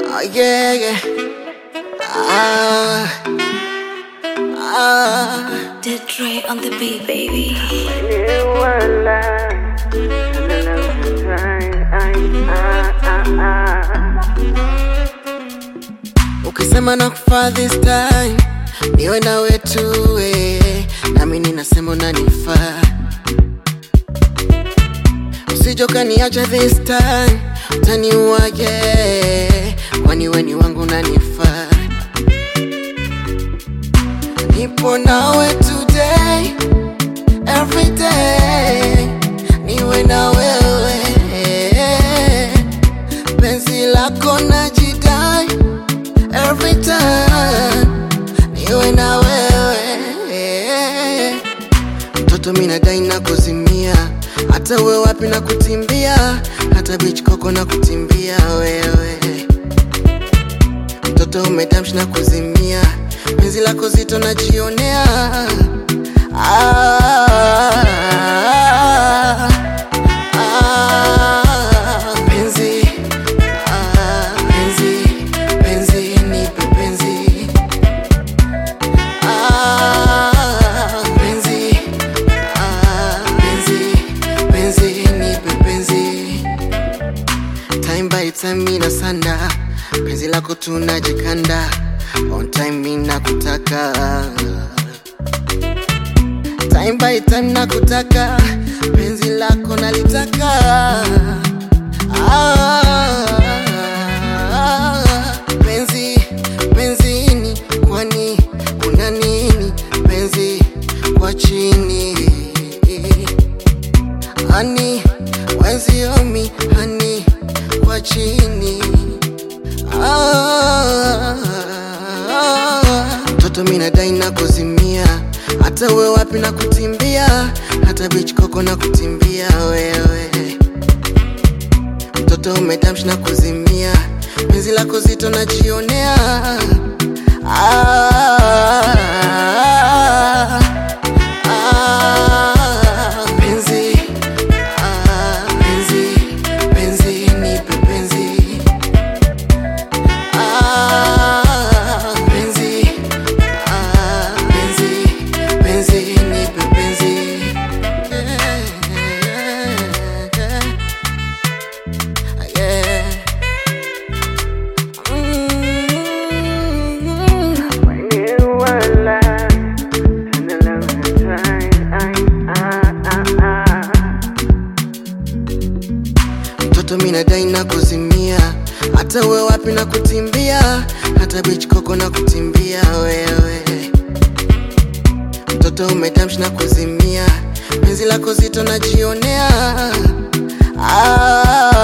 Oh yeah, yeah. Ah, ah. Did Dre on the beat, baby. Ukisema na kufa this time, niwe na wetu eh, nami ninasema unanifaa. Usijoka niacha this time, utaniuaje? Kwani weni wangu unanifaa. Nipo nawe today, every day, niwe na wewe penzi lako najidai every time niwe na wewe mtoto minadai na kuzimia hata uwe wapi na kutimbia hata beach koko na kutimbia wewe mtoto umedamshi na kuzimia penzi lako zito najionea ah, ah, penzi ah, penzi penzi nipe penzi ah, penzi ah, penzi penzi nipe penzi time by time mina sanda penzi lako tunajikanda on time mina kutaka time by time nakutaka penzi lako nalitaka ah, penzi penzini kwani kuna nini penzi kwa chini hani wenziomi hani kwa chini Ah, mtoto minadai na kuzimia hata uwe wapi na kutimbia hata beach koko na kutimbia wewe mtoto umedamshi na kuzimia penzi lako zito najionea ah, ah, penzi ah, penzi penzi nipe penzi Ah, penzi, ah, penzi, penzi, nipe penzi. Yeah, yeah, yeah. Mm. mtoto minadai na kuzimia hata uwe wapi na kutimbia hata beach koko na kutimbia wewe mtoto umedamshi na kuzimia penzi lako zito najionea ah,